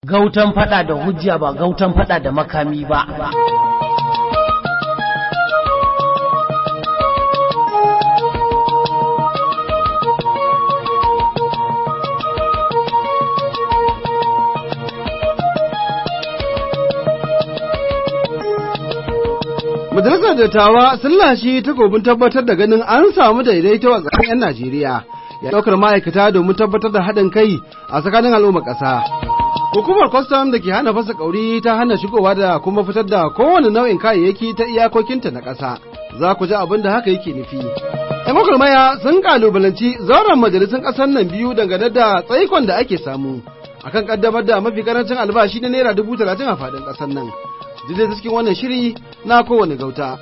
gautan fada da hujja ba gautan fada da makami ba Majalisar dattawa sun lashe takobin tabbatar da ganin an samu daidaito a tsakanin 'yan Najeriya ya ɗaukar ma'aikata domin tabbatar da haɗin kai a tsakanin al'ummar ƙasa. Hukumar kwastam da ke hana fasa ƙauri ta hana shigowa da kuma fitar da kowane nau'in kayayyaki ta iyakokinta na ƙasa. Za ku ji abin da haka yake nufi. ‘Yan gwagwarmaya sun kalubalanci zauren majalisun ƙasar nan biyu dangane da tsaikon da ake samu akan ƙaddamar da mafi karancin albashi na naira dubu talatin a faɗin ƙasar nan. Duk cikin wannan shiri na kowane gauta.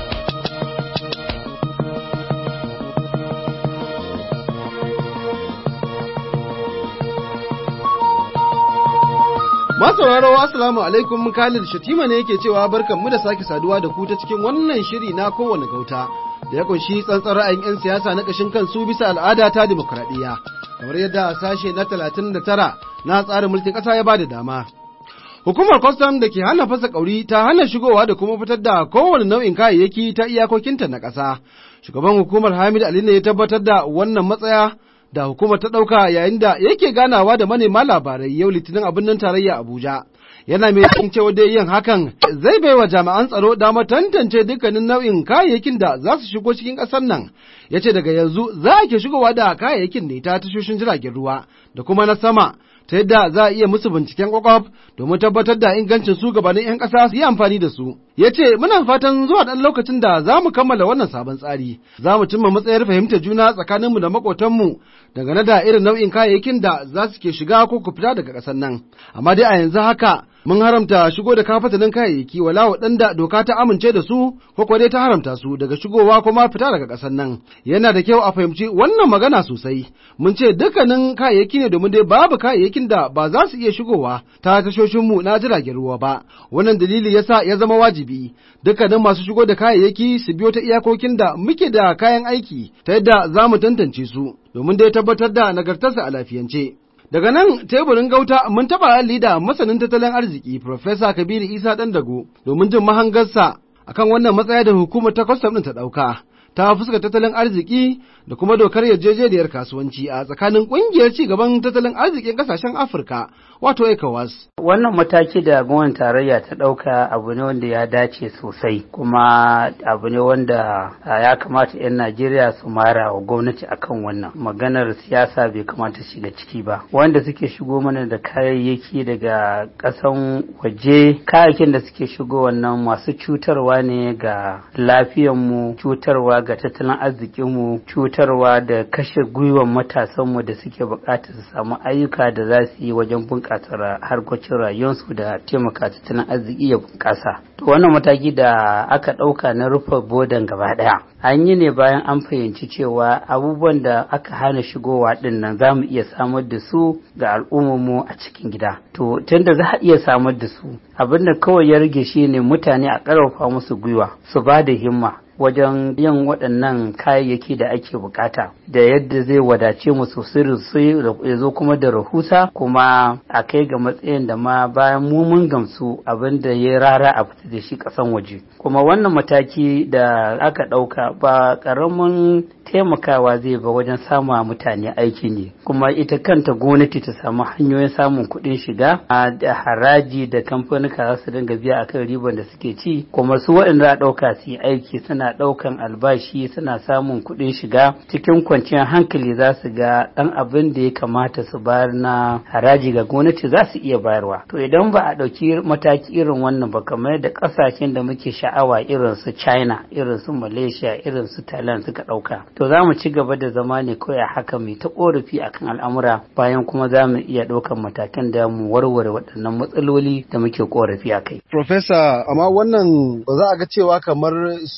Masauraro Assalamu alaikum Khalid Shatima ne yake cewa barkan mu da sake saduwa da ku ta cikin wannan shiri na kowane gauta da ya kunshi tsantsar ra'ayin 'yan siyasa na ƙashin kansu bisa al'ada ta dimokuraɗiyya kamar yadda sashe na talatin da tara na tsarin mulkin ƙasa ya bada dama. Hukumar kwastam da ke hana fasa ƙauri ta hana shigowa da kuma fitar da kowane nau'in kayayyaki ta iyakokinta na ƙasa. Shugaban hukumar Hamid Ali ne ya tabbatar da wannan matsaya da hukumar ta ɗauka yayin da yake ganawa da manema labarai yau litinin a birnin tarayya Abuja. Yana mai cikin cewa dai yin hakan zai baiwa jami'an tsaro damar tantance dukkanin nau'in kayayyakin da za su shigo cikin ƙasar nan. Ya ce daga yanzu za a ke shigowa da kayayyakin ne ta tashoshin jiragen ruwa da kuma na sama ta yadda za a iya musu binciken kwakwaf domin tabbatar da ingancin su gabanin 'yan ƙasa su yi amfani da su. Ya ce muna fatan zuwa ɗan lokacin da za mu kammala wannan sabon tsari, za mu cimma matsayar fahimtar juna tsakaninmu da maƙotanmu dangane da irin nau'in kayayyakin da za su ke shiga ko ku fita daga ƙasar nan. Amma dai a yanzu haka mun haramta shigo da kafatanin kayayyaki wala waɗanda doka ta amince da su ko kuwa dai ta haramta su daga shigowa kuma fita daga ƙasar nan. Yana da kyau a fahimci wannan magana sosai. Mun ce dukkanin kayayyaki ne domin dai babu kayayyakin da ba za su iya shigowa ta tashoshinmu na jiragen ruwa ba. Wannan dalili yasa ya zama wajibi dukkanin masu shigo da kayayyaki su biyo ta iyakokin da muke da kayan aiki ta yadda za mu tantance su domin dai tabbatar da nagartarsa a lafiyance. Daga nan teburin gauta mun taɓa halli da masanin tattalin arziki Profesa Kabiru Isa Dandago domin jin mahangarsa akan wannan matsaya da hukumar ta kwastam ɗin ta ɗauka. Ta fuska tattalin arziki da kuma dokar yarjejeniyar kasuwanci a tsakanin ƙungiyar ci gaban tattalin arzikin ƙasashen Afirka wato ECOWAS. Wannan mataki da gwamnatin tarayya ta ɗauka abu ne wanda ya dace sosai kuma abu ne wanda ya kamata 'yan Najeriya su mara wa gwamnati akan wannan maganar siyasa bai kamata shiga ciki ba. Wanda suke shigo mana da kayayyaki daga ƙasan waje kayayyakin da suke shigo wannan masu cutarwa ne ga lafiyanmu cutarwa ga tattalin arzikinmu cutarwa da kashe gwiwan matasanmu da suke buƙatar su samu ayyuka da za su yi wajen bunƙasa harkokin rayuwarsu da taimaka tattalin arziki ya bunƙasa. To wannan mataki da aka ɗauka na rufe bodan gaba ɗaya an yi ne bayan an fahimci cewa abubuwan da aka hana shigowa ɗin nan za mu iya samar da su ga al'ummarmu a cikin gida. To tunda za a iya samar da su abin da kawai ya rage shi ne mutane a ƙarfafa musu gwiwa su ba da himma wajen yin waɗannan kayayyaki da ake bukata da yadda zai wadace mu sosai ya zo kuma da rahusa kuma a kai ga matsayin da ma bayan mu mun gamsu abin da ya rara a fita da shi ƙasan waje kuma wannan mataki da aka ɗauka ba ƙaramin taimakawa zai ba wajen samu mutane aiki ne kuma ita kanta gwamnati ta samu hanyoyin samun kuɗin shiga da haraji da kamfanika za su dinga biya akan riban da suke ci kuma su waɗanda a ɗauka su yi aiki suna ɗaukan albashi suna samun kuɗin shiga cikin kwanciyar hankali za su ga ɗan abin da ya kamata su bayar na haraji ga gwamnati za su iya bayarwa to idan ba a ɗauki mataki irin wannan ba kamar da ƙasashen da muke sha'awa irin su china irin su malaysia irin su thailand suka ɗauka to za mu ci gaba da zama ne kawai haka mai ta korafi akan al'amura bayan kuma za mu iya ɗaukan matakan da mu warware waɗannan matsaloli da muke korafi a kai. Profesa, amma wannan ba za a ga cewa kamar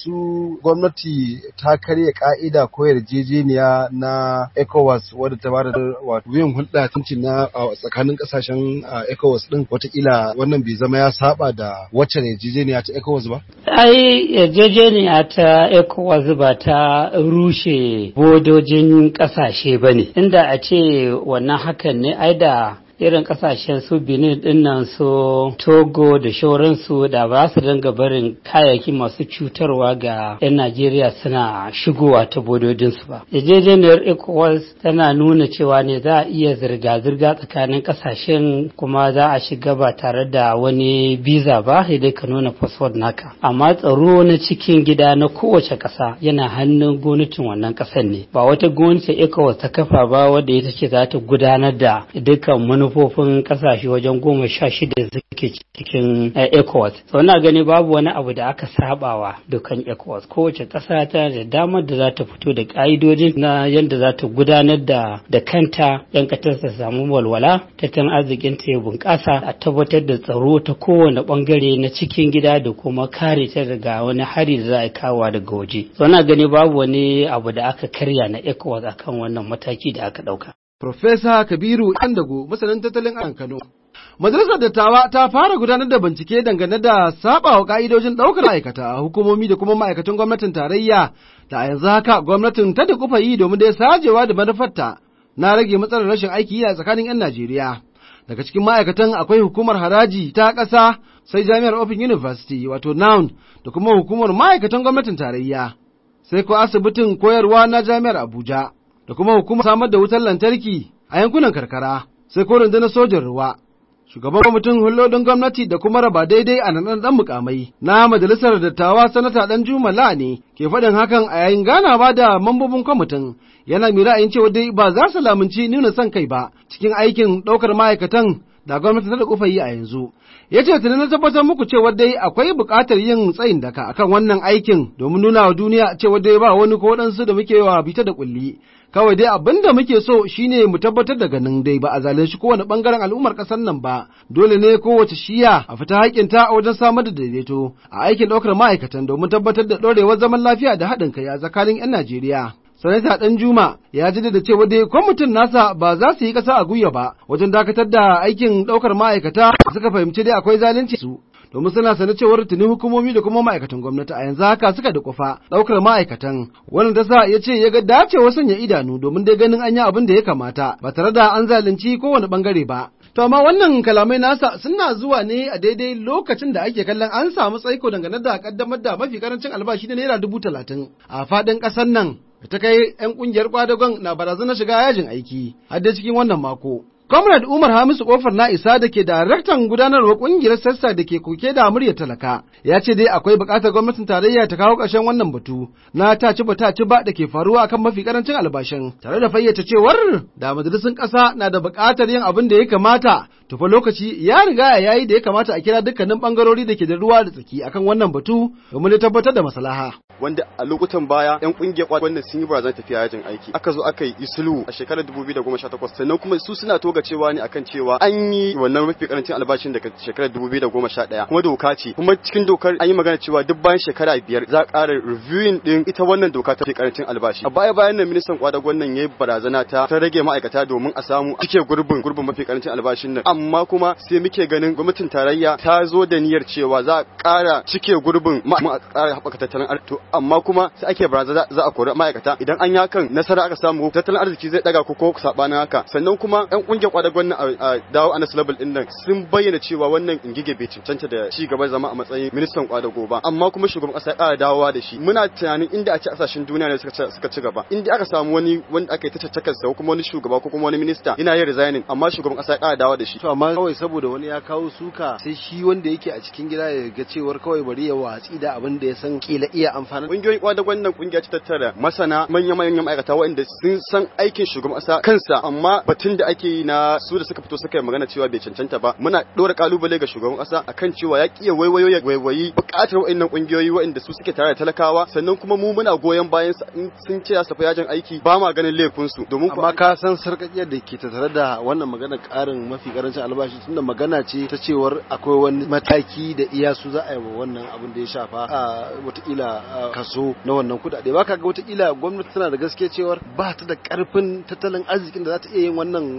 su gwamnati ta karya ka'ida ko yarjejeniya na ECOWAS wadda ta bada wato yin hulɗa tuncin na tsakanin ƙasashen ECOWAS ɗin watakila wannan bai zama ya saba da wacce yarjejeniya ta ECOWAS ba? Ai yarjejeniya ta ECOWAS ba ta rushe bodojin ƙasashe ba ne, inda a ce wannan hakan ne ai da irin kasashen su benin dinnan su togo da shauransu da ba su dinga barin kayayyaki masu cutarwa ga 'yan najeriya suna shigowa ta bododinsu ba yarjejeniyar ecowas tana nuna cewa ne za a iya zirga-zirga tsakanin kasashen kuma za a shiga ba tare da wani biza ba dai ka nuna fasfod naka amma tsaro na cikin gida na kowace ƙasa yana hannun gwamnatin wannan ƙasar ne ba wata gwamnati ecowas ta kafa ba wadda ita ce za ta gudanar da dukkan manufofin ƙasashe wajen goma sha shida suke cikin ecowas sau na gani babu wani abu da aka sabawa dukkan ecowas kowace ƙasa ta da damar da za ta fito da ƙa'idojin na yadda za ta gudanar da da kanta yan ƙasar ta samu walwala tattalin arzikin ta ya bunƙasa a tabbatar da tsaro ta kowane ɓangare na cikin gida da kuma kare ta daga wani hari da za a kawo daga waje sau na gani babu wani abu da aka karya na ecowas akan wannan mataki da aka ɗauka. Profesa Kabiru Dago masanin tattalin arzikin Kano. Majalisar Dattawa ta fara gudanar da bincike dangane da sabawa ka'idojin ɗaukar ma'aikata a hukumomi da kuma ma'aikatan gwamnatin tarayya da a yanzu haka gwamnatin ta da kufa yi domin dai sajewa da manufarta na rage matsalar rashin aiki a tsakanin 'yan Najeriya. Daga cikin ma'aikatan akwai hukumar haraji ta ƙasa sai jami'ar Open University wato NOUN da kuma hukumar ma'aikatan gwamnatin tarayya. Sai ko asibitin koyarwa na jami'ar Abuja da kuma hukumar samar da wutar lantarki a yankunan karkara sai ko rundunar sojan ruwa. Shugaban kwamitin hulɗoɗin gwamnati da kuma raba daidai a nan ɗan mukamai na majalisar dattawa sanata ɗan jumala ne ke faɗin hakan a yayin ganawa da mambobin kwamitin yana mai ra'ayin cewa dai ba za su lamunci nuna son kai ba cikin aikin ɗaukar ma'aikatan da gwamnati ta da kufa yi a yanzu. Ya ce tuni na tabbatar muku cewa dai akwai buƙatar yin tsayin daka akan wannan aikin domin nuna wa duniya cewa dai ba wani ko waɗansu da muke wa bita da ƙulli. Kawai dai abin da muke so shine mu tabbatar da ganin dai ba a zalunci kowane ɓangaren al'ummar ƙasar nan ba. Dole ne kowace shiya a fita haƙƙinta a wajen samar da daidaito a aikin ɗaukar ma'aikatan domin tabbatar da ɗorewar zaman lafiya da haɗin kai a tsakanin 'yan Najeriya. sanata ɗan juma ya ji da cewa dai kwamitin nasa ba za su yi ƙasa a gwiwa ba wajen dakatar da aikin ɗaukar ma'aikata suka fahimci dai akwai zalunci su domin suna sane cewar tuni hukumomi da kuma ma'aikatan gwamnati a yanzu haka suka da kufa ɗaukar ma'aikatan wannan ta sa ya ce ya ga dacewa sanya idanu domin dai ganin an yi abin da ya kamata ba tare da an zalunci kowane bangare ba To amma wannan kalamai nasa suna zuwa ne a daidai lokacin da ake kallon an samu tsaiko dangane da kaddamar da mafi karancin albashi na naira dubu talatin a faɗin ƙasar nan ta kai 'yan ƙungiyar kwadagon na barazanar shiga yajin aiki har da cikin wannan mako. Comrade Umar Hamisu Kofar na isa da ke daraktan gudanarwa kungiyar sassa da ke koke da muryar talaka ya ce dai akwai buƙatar gwamnatin tarayya ta kawo ƙarshen wannan batu na ta ci ba ta ci ba da ke faruwa akan mafi karancin albashin tare da fayyace cewar da majalisun ƙasa na da buƙatar yin abin da ya kamata tufa lokaci ya riga ya yayi da ya kamata a kira dukkanin bangarori da ke da ruwa da tsaki akan wannan batu domin tabbatar da maslaha. wanda a lokutan baya yan kungiyar wannan sun yi barazan tafiya yajin aiki aka zo aka yi isulu a shekarar 2018 sannan kuma su suna toga cewa ne akan cewa an yi wannan mafi karancin albashin daga shekarar 2011 kuma doka ce kuma cikin dokar an yi magana cewa duk bayan shekara biyar za a ƙara reviewing din ita wannan doka ta karancin albashi a baya bayan nan ministan kwadagon nan yayi barazana ta ta rage ma'aikata domin a samu cike gurbin gurbin mafi karancin albashin nan amma kuma sai muke ganin gwamnatin tarayya ta zo da niyyar cewa za a ƙara cike gurbin ma a ƙara haɓaka tattalin arziki amma kuma sai ake barazana za a kori ma'aikata idan an yi hakan nasara aka samu tattalin arziki zai daga ko ko sabanin haka sannan kuma yan kungiyar kwadagon nan a dawo anas level din nan sun bayyana cewa wannan ingige bai cancanta da ci gaba zama a matsayin ministan kwadago ba amma kuma shugaban kasa ya ƙara dawowa da shi muna tunanin inda a ci kasashen duniya ne suka suka ci gaba inda aka samu wani wanda aka yi ta caccakar sa ko kuma wani shugaba ko kuma wani minista yana yin resigning amma shugaban kasa ya ƙara dawowa da shi To amma kawai saboda wani ya kawo suka sai shi wanda yake a cikin gida ya ga cewar kawai bari ya watsi da abin da ya san kila iya amfani. kungiyoyin kwadagon nan kungiya ce tattara masana manyan manyan ma'aikata waɗanda sun san aikin shugaban kasa kansa amma batun da ake yi na su da suka fito suka yi magana cewa bai cancanta ba muna ɗora kalubale ga shugaban kasa akan cewa ya kiya waiwayo ya waiwayi buƙatar waɗannan kungiyoyi waɗanda su suke tare da talakawa sannan kuma mu muna goyon bayan su in sun ce su tafi yajin aiki ba ma ganin laifin su domin Amma ka san sarƙaƙiyar da ke tattare da wannan magana ƙarin mafi karancin albashi tunda magana ce ta cewar akwai wani mataki da iya su za a yi wa wannan abin da ya shafa a watakila kaso na wannan kuɗaɗe ba ka ga watakila gwamnati tana da gaske cewar ba ta da ƙarfin tattalin arzikin da za ta iya yin wannan bai ɗaya.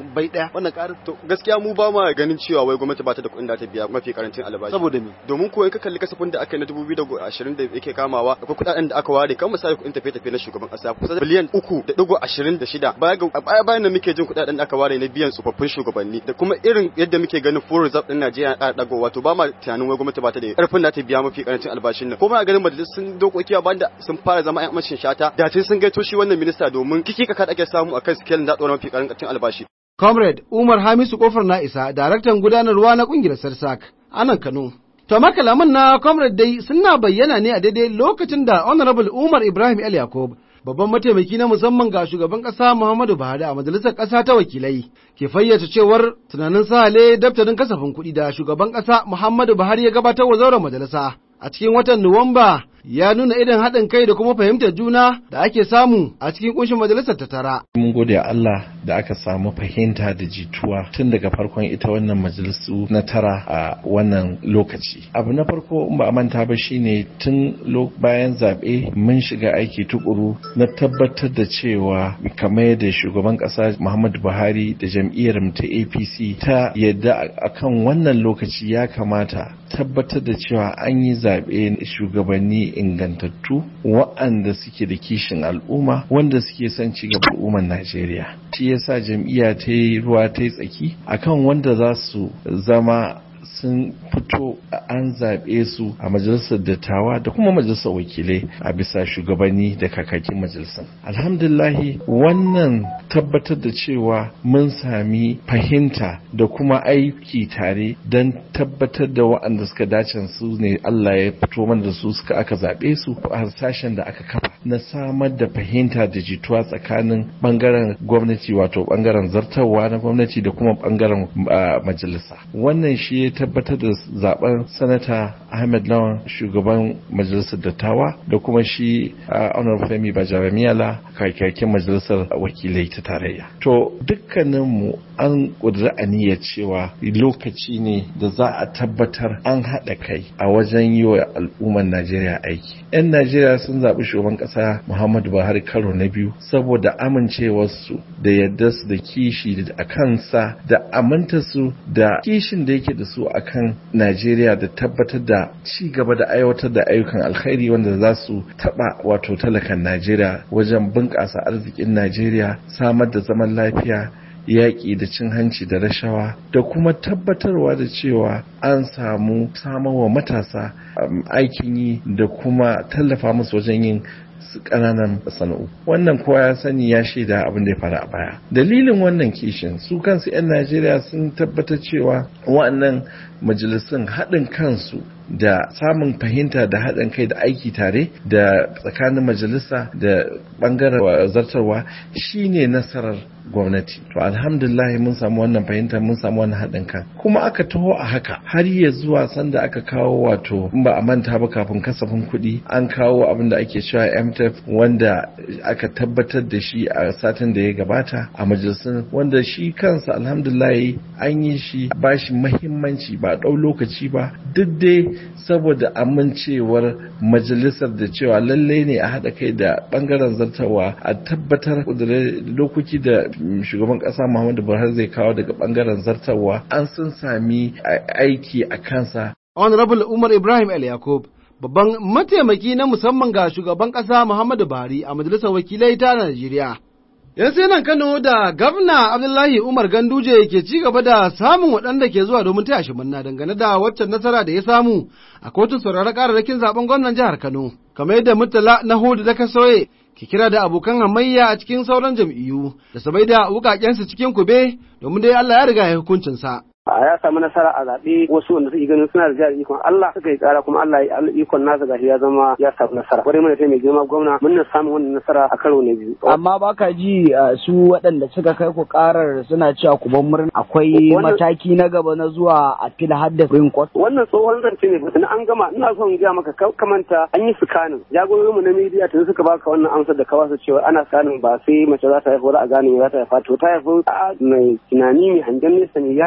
wannan ƙarin to gaskiya mu ba ma ganin cewa wai gwamnati ba ta da kuɗin da ta biya mafi karancin albashi saboda me domin ko in ka kalli kasafin da aka yi na 2020 da yake kamawa akwai kuɗaɗen da aka ware kan misali kuɗin tafiye-tafiye na shugaban ƙasa kusa biliyan uku da ɗigo ashirin da shida baya ga a baya bayan da muke jin kuɗaɗen da aka ware na biyan tsofaffin shugabanni da kuma irin yadda muke ganin full reserve ɗin Najeriya na ɗago wato ba ma tunanin wai gwamnati ba ta da ƙarfin da ta biya mafi karancin albashin nan ko ma ganin majalisun dokoki ba da sun fara zama ƴan mashin shata da tun sun gaito shi wannan minista domin kiki ka ake samu akan sikelin da ɗora mafi karancin albashi Comrade Umar Hamisu Kofar na isa, daraktan gudanarwa na kungiyar Sarsak, a nan Kano. To makalaman na Comrade dai suna bayyana ne a daidai lokacin da Honorable Umar Ibrahim El Yakub, babban mataimaki na musamman ga shugaban ƙasa Muhammadu Buhari a majalisar ƙasa ta wakilai, ke fayyace cewar tunanin sahale daftarin kasafin kuɗi da shugaban ƙasa Muhammadu Buhari ya gabatar wa zauren majalisa a cikin watan Nuwamba ya nuna irin haɗin kai da kuma fahimtar juna da ake samu a cikin kunshin majalisar ta tara. Mun gode Allah da aka samu fahimta da jituwa tun daga farkon ita wannan majalisu na tara a wannan lokaci. Abu na farko in ba a manta ba shine tun bayan zaɓe mun shiga aiki tukuru na tabbatar da cewa kamar yadda shugaban ƙasa Muhammadu Buhari da jam'iyyar ta APC ta yadda akan wannan lokaci ya kamata tabbatar da cewa an yi zaɓe shugabanni ingantattu waɗanda suke da kishin al'umma wanda suke son ci gaba al'ummar Najeriya. Shi yasa jam'iyya ta yi ruwa ta yi tsaki akan wanda za su zama sun fito an zaɓe su a majalisar dattawa da kuma majalisar wakilai a bisa shugabanni da kakakin majalisar. Alhamdulahi wannan tabbatar da cewa mun sami fahimta da kuma aiki tare don tabbatar da waɗanda suka dace su ne Allah ya fito mana da su suka aka zaɓe su a harsashen da aka kafa na samar da fahimta da jituwa tsakanin ɓangaren gwamnati wato ɓangaren zartarwa na gwamnati da kuma ɓangaren majalisa. Wannan shi ya tabbatar da zaben sanata Ahmed Lawan shugaban majalisar dattawa da kuma shi Honorable Femi Bajaramiyala kakakin majalisar wakilai ta tarayya. To dukkaninmu an ƙudura aniyar cewa lokaci ne da za a tabbatar an haɗa kai a wajen yi wa al'ummar Najeriya aiki. 'Yan Najeriya sun zaɓi shugaban ƙasa Muhammadu Buhari karo na biyu saboda amincewarsu da yadda su da kishi a kansa da amintarsu da kishin da yake da su akan Najeriya da tabbatar da ci gaba da aiwatar da ayyukan alkhairi wanda za su taɓa wato talakan Najeriya wajen bunƙasa arzikin Najeriya samar da zaman lafiya yaƙi da cin hanci da rashawa da kuma tabbatarwa da cewa an samu samarwa matasa aikin yi da kuma tallafa musu wajen yin ƙananan sana'u wannan kowa ya sani ya shaida abin da ya faru a baya dalilin wannan kishin su kansu 'yan najeriya sun tabbatar cewa wa'annan majalisun haɗin kansu da samun fahimta da haɗin kai da aiki tare da tsakanin majalisa da ɓangaren zartarwa shine nasarar gwamnati to alhamdulillah mun samu wannan fahimta mun samu wannan haɗin kan kuma aka taho a haka har ya zuwa sanda aka kawo wato in ba a manta ba kafin kasafin kuɗi an kawo abin da ake cewa mtf wanda aka tabbatar da shi a satin da ya gabata a majalisun wanda shi kansa alhamdulillah an yi shi ba shi mahimmanci ba ɗau lokaci ba duk dai saboda amincewar majalisar da cewa lallai ne a haɗa kai da ɓangaren zartawa a tabbatar da dokoki da shugaban kasa Muhammadu Buhari zai kawo daga bangaren zartarwa an sun sami aiki a kansa. Honorable Umar Ibrahim El Yakub babban mataimaki na musamman ga shugaban kasa Muhammadu Buhari a majalisar wakilai ta Najeriya. Yan sai nan Kano da Gabna Abdullahi Umar Ganduje ke ci gaba da samun waɗanda ke zuwa domin taya shi murna dangane da waccan nasara da ya samu a kotun sauraron kararrakin zaben gwamnan jihar Kano. Kamar yadda Murtala na Hudu da Kasoye ki kira da abokan hamayya a cikin sauran jam'iyyu da su bai da wukakensu cikin kube domin dai Allah ya riga ya hukuncinsa. a ya samu nasara a zaɓe wasu wanda suke ganin suna da jihar ikon Allah suka yi tsara kuma Allah ya ikon nasa gashi ya zama ya samu nasara kwarai mana mai girma gwamna mun na samu wannan nasara a karo na biyu amma baka ji su waɗanda suka kai ku karar suna cewa ku ban murna akwai mataki na gaba na zuwa a fil hadda Supreme Court wannan tsohon zance ne batun an gama ina son gaya maka kamanta an yi sikanin jagororin mu na media tun suka baka wannan amsar da ka wasu cewa ana sikanin ba sai mace za ta haifa a gane za ta haifa to ta haifa mai tunani mai hangen nesa mai yafiya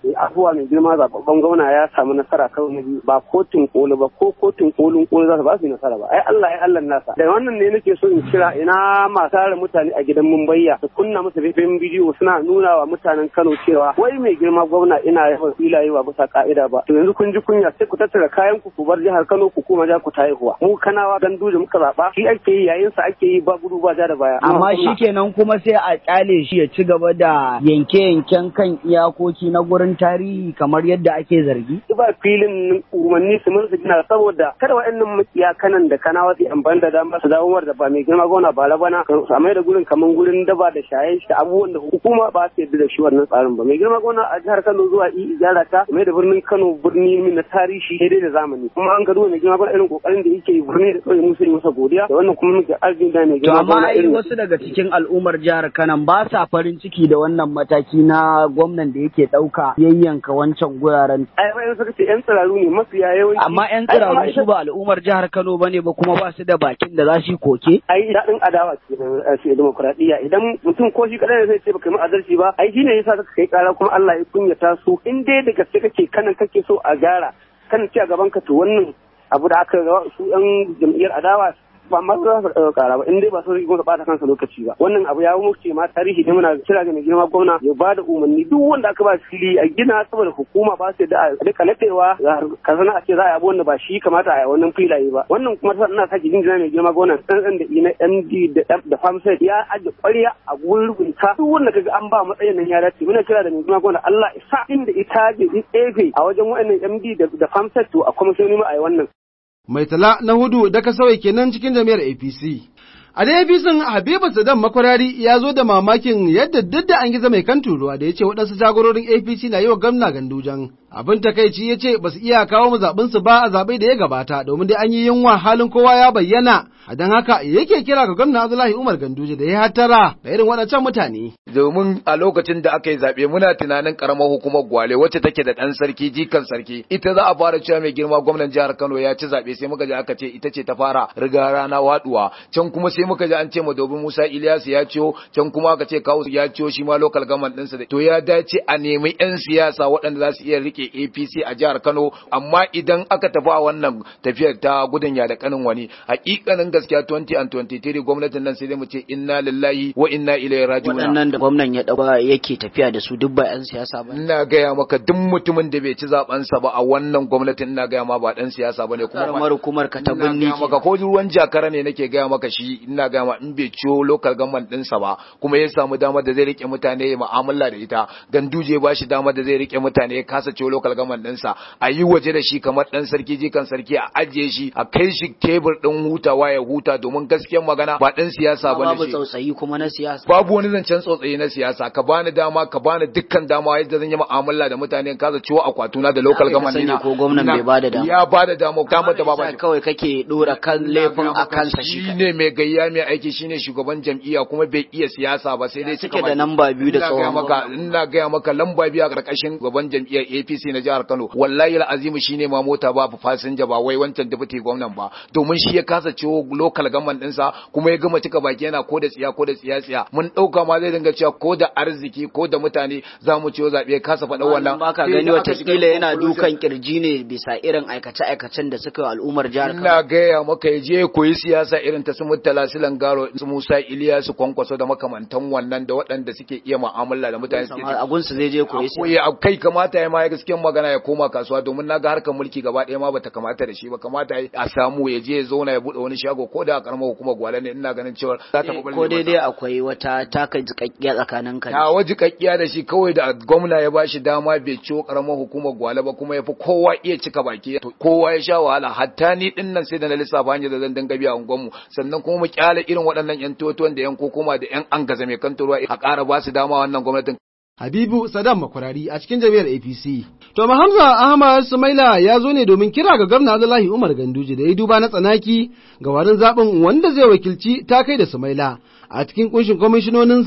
afuwa mai girma zababban gwamna ya samu nasara karo na biyu ba kotun koli ba ko kotun kolin koli za su ba su nasara ba ai Allah ai Allah nasa da wannan ne nake so in kira ina masu tare mutane a gidan Mumbayya su kunna musu faifin bidiyo suna nuna wa mutanen Kano cewa wai mai girma gwamna ina yawan filaye ba bisa ka'ida ba to yanzu kun ji kunya sai ku tattara kayan ku ku bar jihar Kano ku koma ja ku ta haihuwa mu kanawa ganduje muka zaba shi ake yi yayin sa ake yi ba gudu ba ja da baya amma shikenan kuma sai a kyale shi ya ci gaba da yanke-yanken kan iyakoki na gurin tarihi kamar yadda ake zargi ba filin umarni su mun gina saboda kada waɗannan makiya kanan da kanawa su amfani da dama su dawo da ba mai girma gona ba bana su amai da gurin kamar gurin daba da shaye da abubuwan da hukuma ba su yadda da shi wannan tsarin ba mai girma gona a jihar Kano zuwa i gyara ta mai da birnin Kano birni na tarihi daidai da zamani kuma an gado mai girma gona irin kokarin da yake yi birni da kawai musu yi masa godiya da wannan kuma muke arzikin da mai to girma amma gona ai irin wasu daga cikin al'ummar jihar Kano ba sa farin ciki da wannan mataki na gwamnan da yake ɗauka yayyanka wancan guraren ai bayan suka ce yan tsiraru ne mafiya yawanci amma yan Ai, amma tsiraru su ba al'ummar jihar Kano bane ba kuma ba su da bakin da za su yi koke ai daɗin adawa ke da shi demokuraɗiyya idan mutum ko shi kaɗai ne zai ce baka yi adalci ba ai shine yasa ka kai ƙara kuma Allah ya kunyata su in dai da gaske kake kanan kake so a gyara kan ci a gaban ka to wannan abu da aka ga su yan jam'iyyar adawa ba ma za su ɗaga ƙara ba in dai ba su rigi ɓata kansa lokaci ba wannan abu ya wuce ma tarihi ne muna kira ga mai girma gwamna ya ba da umarni duk wanda aka ba fili a gina saboda hukuma ba su da a rika nadewa ka zana a ce za a yi abu wanda ba shi kamata a yi wannan filaye ba wannan kuma ta ina sake jinjina mai girma gwamna ɗan da ina MD da da famsai ya aje ƙwarya a gurin rubuta duk wanda kaga an ba matsayin nan ya dace muna kira da mai girma gwamna Allah isa inda ita je tsefe a wajen waɗannan MD da da famsai to a kwamishoni ma a yi wannan Mai tala na hudu da ka sauya kenan cikin jami'ar APC. A da APC Habibu Saddam Makwarari ya zo da mamakin yadda duk da an gizo mai kan turuwa da ya ce waɗansu jagororin APC na yi wa gwamna gandujan. Abin takaici ya ce ba su iya kawo mu zaɓinsu ba a zaɓe da ya gabata domin dai an yi yunwa halin kowa ya bayyana. A don haka yake kira ga gwamna Abdullahi Umar Ganduje da ya hattara da irin waɗancan mutane. domin a lokacin da aka yi zaɓe muna tunanin karamar hukumar gwale wacce take da ɗan sarki jikan sarki ita za a fara cewa mai girma gwamnan jihar kano ya ci zaɓe sai muka ji aka ce ita ce ta fara riga rana waduwa can kuma sai muka ji an ce madobin musa ilyasu ya ciyo can kuma aka ce kawo ya ciyo shi ma local government ɗinsa da to ya dace a nemi yan siyasa waɗanda za su iya rike apc a jihar kano amma idan aka tafi a wannan tafiyar ta gudun ya da kanin wani hakikanin gaskiya 20 and 23 gwamnatin nan sai dai mu ce inna lillahi wa inna ilaihi raji'un waɗannan da gwamnan ya ɗauka yake tafiya da su duk ba 'yan siyasa ba ina gaya maka duk mutumin da bai ci zabensa ba a wannan gwamnatin ina gaya ma ba dan siyasa bane kuma karamar hukumar ka ta ina binni gaya maka ko ruwan jakara ne nake gaya maka shi ina gaya ma in bai ciyo local government ɗinsa ba kuma ya samu damar da zai rike mutane ya mu'amala da ita ganduje ba shi damar da zai rike mutane ya kasa ciyo local government ɗinsa a yi waje da shi kamar dan sarki jikan sarki a ajiye shi a kai shi tebur ɗin hutawa ya huta domin gaskiyar magana ba dan siyasa bane babu shi tsautsayi kuma na siyasa babu wani zancen tsotsaye na siyasa ka bani dama ka bani dukkan dama yadda zan yi mu'amala da mutane in kaza ciwo akwatuna da local Ka government sani dina ko gwamnan bai bada dama. ya bada dama dama da baba Yasa kawai kake dora kan laifin a kansa shi shi ne mai gayya mai aiki shine shugaban jam'iyya kuma bai iya siyasa ba sai dai suke cika da baki. lamba biyu da Ina tsohon gaya maka ina gaya maka lamba biyu a karkashin gaban jam'iyyar APC na jihar Kano wallahi al'azimu shine ma mota ba fasinja ba wai wancan deputy gwamnan ba domin shi ya kasa ciwo local government ɗinsa kuma ya gama cika baki yana ko da tsiya ko da tsiya tsiya mun ɗauka ma zai dinga cewa ko da arziki ko da mutane za mu ciwo zaɓe kasa faɗa wannan ba ka Sai gani da aka shiga watakila yana conclusion. dukan kirji ne bisa irin aikace-aikacen da suka yi wa al'ummar jihar Kano Ina gaya maka ya je koyi siyasa irin ta su Murtala Silan Garo, su Musa Iliyasu Kwankwaso da makamantan wannan da waɗanda suke iya mu'amala da mutane suke a gunsu zai je koyi siyasa. koyi a kai kamata ya ma ya gaskiyar magana ya koma kasuwa domin naga harkar mulki gaba ɗaya ma bata kamata da shi ba kamata ya- a samu ya je ya zauna ya buɗe wani shago ko da a karamar hukumar gwale ne ina ganin cewa za ta fi ko daidai akwai wata taka jikakkiya tsakanin ka da ta waji kakkiya da shi kawai da gwamna ya bashi dama bai ciwo karamar hukumar gwale ba kuma ya fi kowa iya cika baki to kowa ya sha wahala hatta ni din nan sai da na lissafa hanyar da zan dinga biya unguwanmu sannan kuma mu kyale irin waɗannan yan totuwan da yan kokoma da yan angaza mai kantarwa a ƙara ba su dama wannan gwamnatin Habibu Saddam Makwarari a cikin jami'ar APC. To Hamza Ahmad Sumaila ya zo ne domin kira ga gwamna Abdullahi Umar Ganduje da ya duba na tsanaki ga warin zaɓin wanda zai wakilci ta kai da Sumaila a cikin kunshin kwamishinoninsa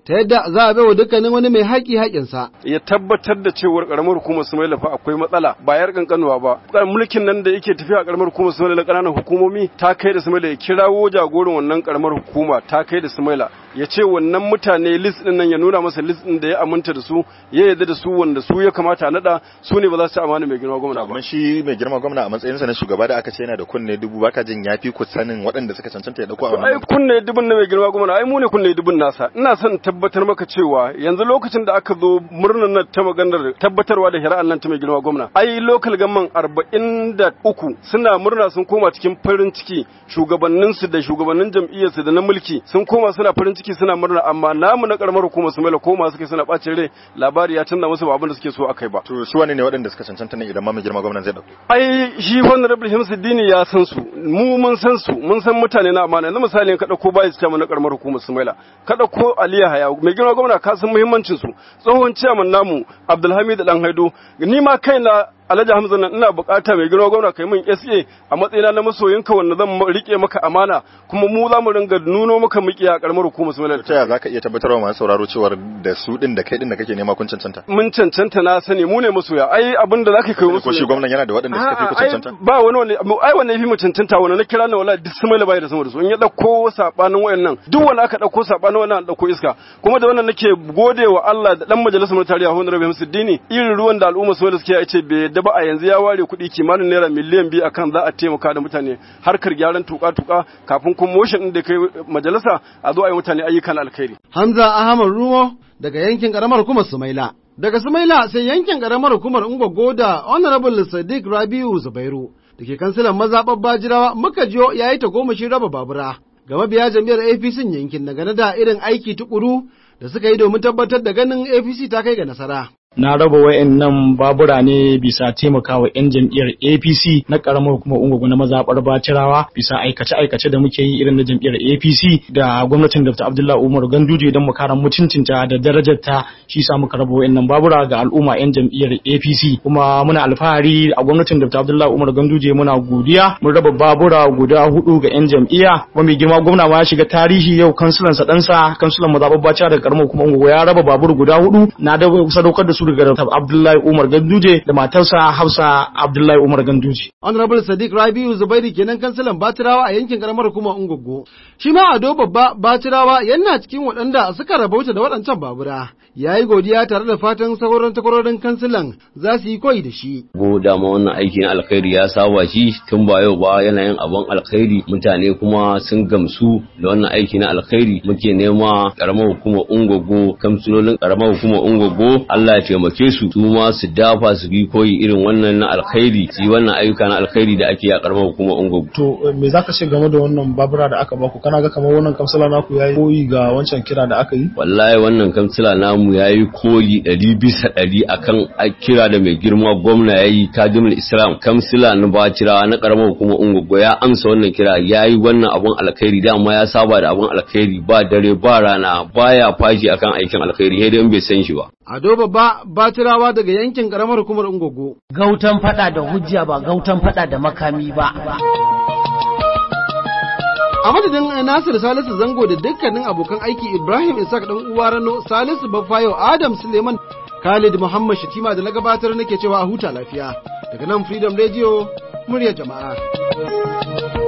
ta yadda za a baiwa dukkanin wani mai haƙi haƙinsa. ya tabbatar da cewar karamar hukumar Sumaila fa akwai matsala ba yar kankanuwa ba mulkin nan da yake tafiya a karamar hukumar Sumaila na ƙananan hukumomi ta kai da Sumaila ya kirawo jagoran wannan karamar hukuma ta kai da Sumaila ya ce wannan mutane list din nan ya nuna masa list din da ya aminta da su ya yarda da su wanda su ya kamata a nada su ne ba za su amana mai girma gwamna ba amma shi mai girma gwamna a matsayinsa na shugaba da aka ce yana da kunne dubu baka jin yafi ku sanin waɗanda suka cancanta ya dauko a ai kunne dubun na mai girma gwamna ai mu ne kunne dubun nasa ina son tabbatar maka cewa yanzu lokacin da aka zo murnar nan ta maganar tabbatarwa da shari'an nan ta mai girma gwamna ai local gamman arba'in da uku suna murna sun koma cikin farin ciki shugabanninsu da shugabannin jam'iyyarsu da na mulki sun koma suna farin ciki suna murna amma namu na karamar hukumar su mela koma suke suna bacin rai labari ya canza musu ba abin da suke so akai ba to su wane ne waɗanda suka cancanta ne idan ma mai girma gwamnan zai dauko ai shi honorable Himsuddini ya san su mu mun san su mun san mutane na amana yanzu misali ka dauko bai su na karamar hukumar su mela ka dauko Aliya Haya mai girma gwamna ka san muhimmancin su tsohon ciyaman namu Abdulhamid Dan Haido ni ma kaina Alhaji Hamza nan ina bukata mai girma gwamna kai min SA a matsayina na masoyinka wanda zan rike maka amana kuma mu za mu ringa nuno maka miki a karamar hukumar su ta yaya zaka iya tabbatar wa masu sauraro cewar da su din da kai din da kake nema kun cancanta mun cancanta na sani mu ne masoya ai abin da zaka kai musu ko shi gwamnan yana da waɗanda suka fi ku cancanta ba wani wani ai wani yafi mu cancanta wani na kira na wallahi duk su mai bai da sama da su in ya dauko sabanin wayannan duk wanda aka dauko sabanin wannan dauko iska kuma da wannan nake godewa Allah da dan majalisar tarayya Honorable Hamsuddini irin ruwan da al'umma su suke ya ce bai da ba a yanzu ya ware kuɗi kimanin naira miliyan biyu akan za a taimaka da mutane harkar gyaran tuka-tuka kafin kuma motion ɗin da kai majalisa a zo a yi mutane ayyukan alkhairi. Hamza Ahmad Rumo daga yankin karamar hukumar Sumaila. Daga Sumaila sai yankin karamar hukumar Ungwaggo da Honorable Sadiq Rabiu Zubairu da ke kansilan mazaɓar Bajirawa muka jiyo ya yi ta goma shi raba babura. Ga mabiya jam'iyyar APC yankin dangane da irin aiki tukuru da suka yi domin tabbatar da ganin APC ta kai ga nasara. na raba wayannan babura ne bisa taimakawa 'yan jam'iyyar APC na karamar hukumar Ungogo na mazaɓar Bacirawa bisa aikace-aikace da muke yi irin na jam'iyyar APC da gwamnatin Dr. Abdullahi Umar Ganduje don mu kara mutuncinta da darajarta shi sa muka raba wayannan babura ga al'umma 'yan jam'iyyar APC kuma muna alfahari a gwamnatin Dr. Abdullahi Umar Ganduje muna godiya mun raba babura guda hudu ga 'yan jam'iyya kuma mai girma gwamna ma ya shiga tarihi yau kansulan sa ɗansa kansulan mazaɓar Bacirawa daga karamar hukumar Ungogo ya raba babur guda hudu na da sadaukar da su daga Abdullahi Umar Ganduje da matarsa Hafsa Abdullahi Umar Ganduje. Honorable Sadiq Rabiu Zubairu kenan kansilan Batirawa a yankin karamar hukumar Ungogo. Shi ma Ado babba Batirawa yana cikin waɗanda suka rabauta da waɗancan babura. Ya yi godiya tare da fatan sauran takwarorin kansilan za su yi koyi da shi. Go dama wannan aiki na alkhairi ya saba shi tun ba yau ba yana yin abin alkhairi mutane kuma sun gamsu da wannan aiki na alkhairi muke nema karamar hukumar Ungogo kamsilolin karamar hukumar Ungogo Allah ya taimake su su ma su dafa su bi koyi irin wannan na alkhairi su yi wannan ayyuka na alkhairi da ake a karamar hukumar Ungogo. To me zaka ce game da wannan babura da aka baku kana ga kamar wannan kamsila naku yayi koyi ga wancan kira da aka yi? Wallahi wannan kamsila namu yayi koyi ɗari bisa ɗari akan kira da mai girma gwamna yayi kadimul Islam kamsila na Bacira na karamar hukumar Ungogo ya amsa wannan kira yayi wannan abun alkhairi dama ya saba da abun alkhairi ba dare ba rana baya fashi akan aikin alkhairi sai dai in bai san shi ba. Ado babba Batirawa daga yankin karamar hukumar Ungogo. Gautan fada da hujja ba gautan fada da makami ba. A madadin Nasir Salisu Zango da dukkanin abokan aiki Ibrahim Isaac dan uwa Rano Salisu Bafayo Adam Suleiman Khalid Muhammad Shatima da na gabatar nake cewa a huta lafiya. Daga nan Freedom Radio muryar jama'a.